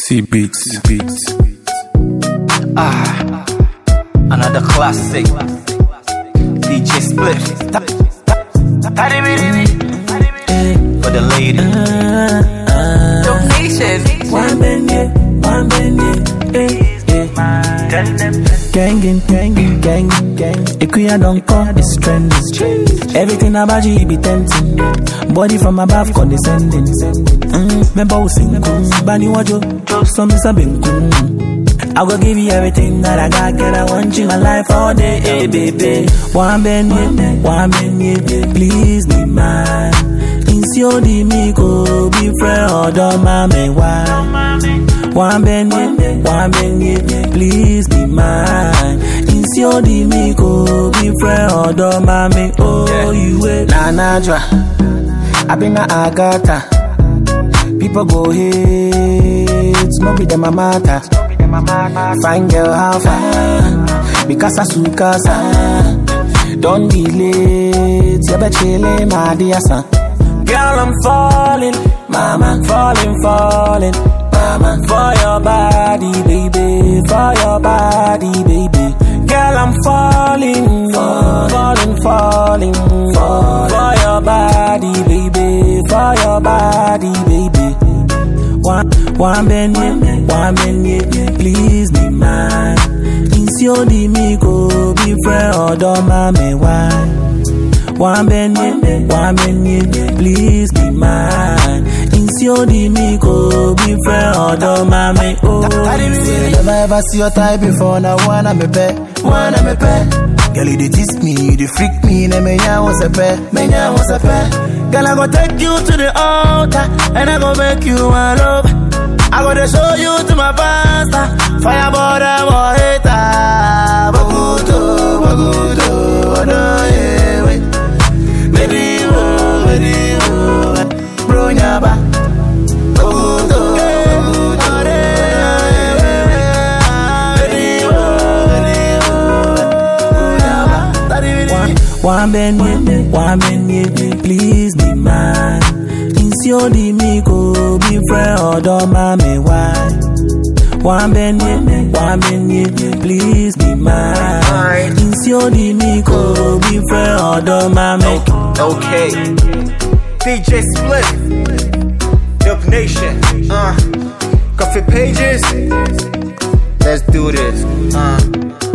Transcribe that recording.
C beats, beats. Ah, another classic. DJ Split. For the lady. Donation. One benye, one benye, eh, eh. Gangin, gangin, gangin, gang. Ikuya don't call it's trending. Everything about you be tempting. Body from above condescending. Mm, remember we sing, mm, bani wajo, some is a I go give you everything that I got, girl. I want you in my life all day, hey baby. One benye, one benye, please be mine. Insio di mi go be friend or don't mame why. One benye, one benye, please be mine. Insio di mi go be friend or don't mame oh you wait. Na Najwa, I been a Agatha. People go hate, no be them a matter. Fine girl, how far? Because I sukasa. Don't be late, you bet chillin', my dear son. Girl, I'm falling, mama, falling, falling, mama, for your body, baby, for your body, baby. Girl, I'm falling, falling, falling, for, for your body, baby, for your body, baby. One, one benye, one benye, please be mine. Insio di mi go be friend or don't mame why. One benye, one benye, please be mine. Insio di mi go be friend or don't mame oh. Say, Never ever see your type before, now wanna me pet, wanna me pet. Girl, you dey tease me, you dey freak me, na me nya was a pet, me nya was a pet. Girl, I go take you to the altar, and I go make you my love. I go to show you to my pastor, fire border, boy, hater. Bagudo, bagudo, odo, yeah, wait. Baby, oh, baby, oh, bro, nyaba. Bagudo, bagudo, baby, oh, baby, oh, nyaba. Daddy, One benye, one benye, please be mine. Insio di mi go be friend or don't mame why. One benye, one benye, please be mine. Insio di mi go be friend or don't mame. Okay. DJ Split. Dope Nation. Uh. Coffee pages. Let's do this. Uh.